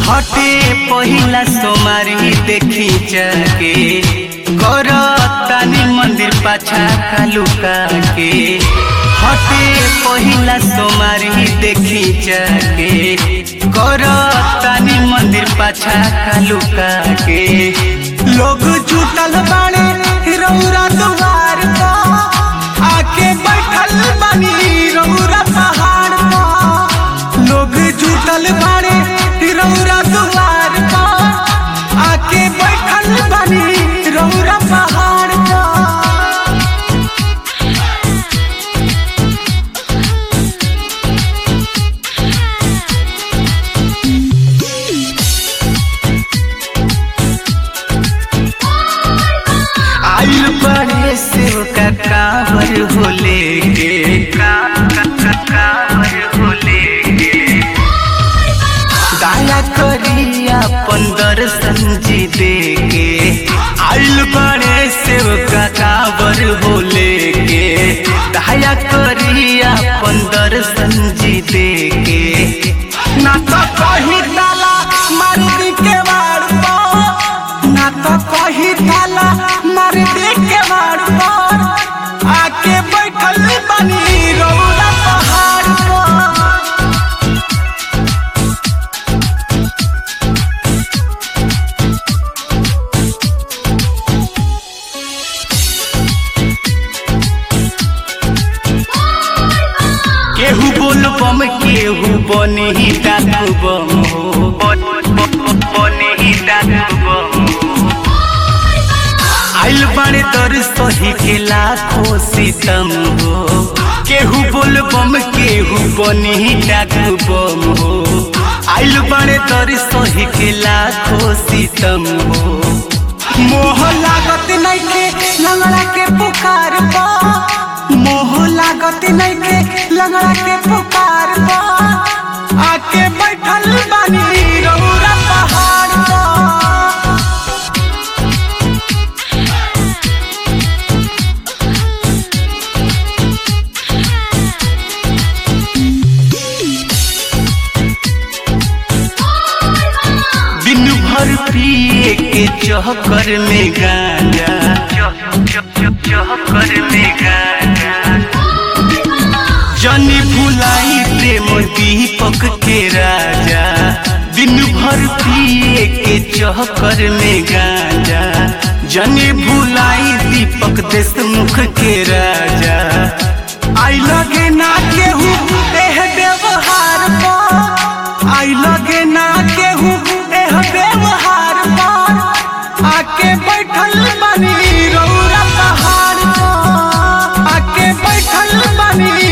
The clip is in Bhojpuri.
हटे पहिला सोमारी देखी जाके कर तानी मंदिर पाछा कालुका के हटे पहिला सोमारी देखी जाके कर तानी मंदिर पाछा कालुका के लोग जुटल बाड़े रौरा दुआर पर आके बैठल बानी रौरा पहाड़ पर लोग जुटल बाड़े रौरा दुआर पर आके बैठल बानी रौरा पहाड़ पर आइल बड़े सेव का कावर होले के का का का कावर होले के दया करी अपन दर्शन जी दे के आइल बड़े सेव का कावर होले के दया करी अपन दर्शन जी दे के ना तो कही ताला मार दी के वाड़ पर ना तो कही ताला मार दी के वाड़ पर आके बैठल बनी रौला पहाड़ पर केहू बोल बम केहू बने ही डाकू बम हो बन- बन- बने ही डाकू बम हो। आइल बाड़े दर सही के लाखों सितम हो केहू बोल बम केहू बने ही डाकू बम हो आइल बाड़े दर सही के लाखों सितम हो मोह लागत नइखे लंगड़ा के पुकार पा मोह लागत नइखे लंगड़ा के पुकार पा आके बैठल बानी रौरा पहाड़ पा दिन भर पिए के चहकर में गांजा चहकर में गांजा जनी भुलाई प्रेम दीपक के राजा दिन भर पिए के चहकर में गांजा जनी भुलाई दीपक देशमुख के राजा आई लगे ना केहू एह व्यवहार पर आई लगे ना केहू एह व्यवहार पर आके बैठल बनी रौरा पहाड़ पर आके बैठल बनी